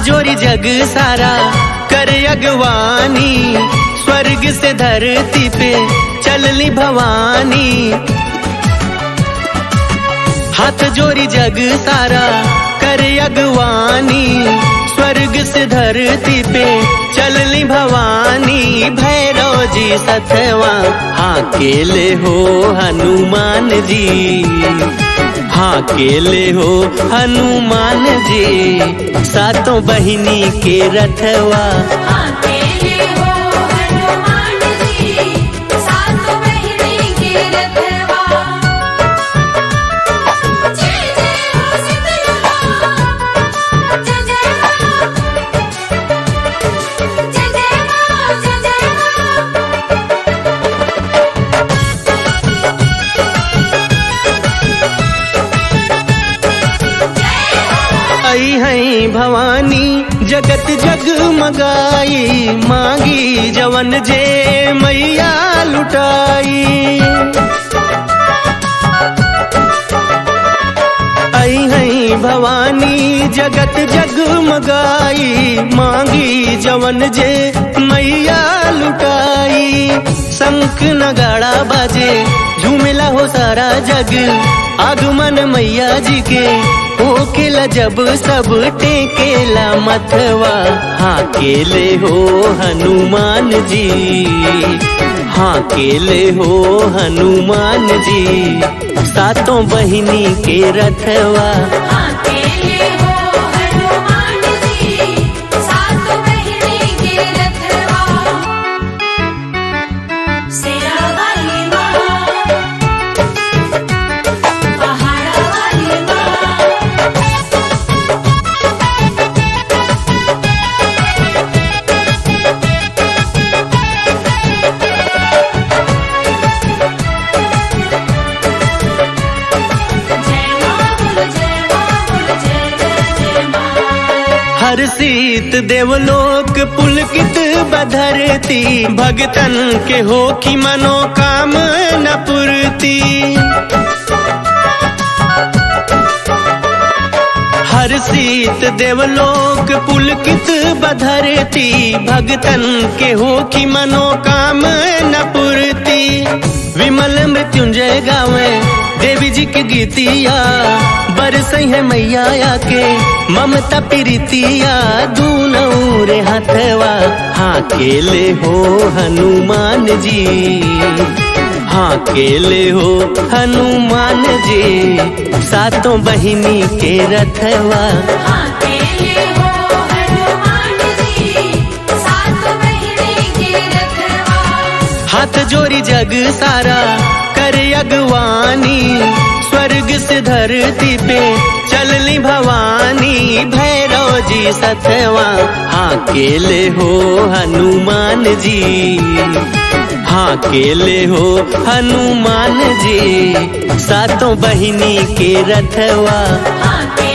जोरी जग सारा करे अगवानी स्वर्ग से धरती पे चलली भवानी हाथ जोरी जग सारा करे अगवानी स्वर्ग से धरती पे चलली भवानी भैरव जी सथवा हाँ केले हो हनुमान जी हाँ केले हो हनुमान जी सातों बहिनी के रथवा अकेले हो हनुमान जी सात महीने के रखवा जय जय हो सीतला जय जय मां जय जय मां जय जय मां आई हैं भवानी जगत जगमगाई मांगी जवन जे मैया लुटाई आई हैं भवानी जगत जगमगाई मांगी जवन जे मैया लुटाई शंख नगाड़ा बाजे झूमेला हो सारा जग आगमन मैया जी के होकेला जब सब टेकेला मथवा हाँ केले हो हनुमान जी हाँ केले हो हनुमान जी सातों बहिनी के रथवा अकेले हो हनुमान जी सात महीने के रखवा सेरा वाली मां पहाड़ा वाली मां जय मां बोल जय मां बोल जय जय जय मां हर सीत देवलोक पुलकित बधरती भगतन के हो की मनोकामना पूर्ति हर सीत देवलोक पुलकित बधरती भगतन के हो की मनोकामना पूर्ति विमल मृत्युंजय गावे देवी जी के गीतिया बरसई है मैया आके ममता प्रीतिया दूनऊ रे हथवा हाँ केले हो हनुमान जी हाँ केले हो हनुमान जी सातों बहिनी के रथवा अकेले हो हनुमान जी सात महीने के रखवा हाथ जोरी जग सारा करे अगवानी स्वर्ग से धरती पे चलली भवानी भैरव जी सतवा हाँ केले हो हनुमान जी हाँ केले हो हनुमान जी सातों बहिनी के रथवा अकेले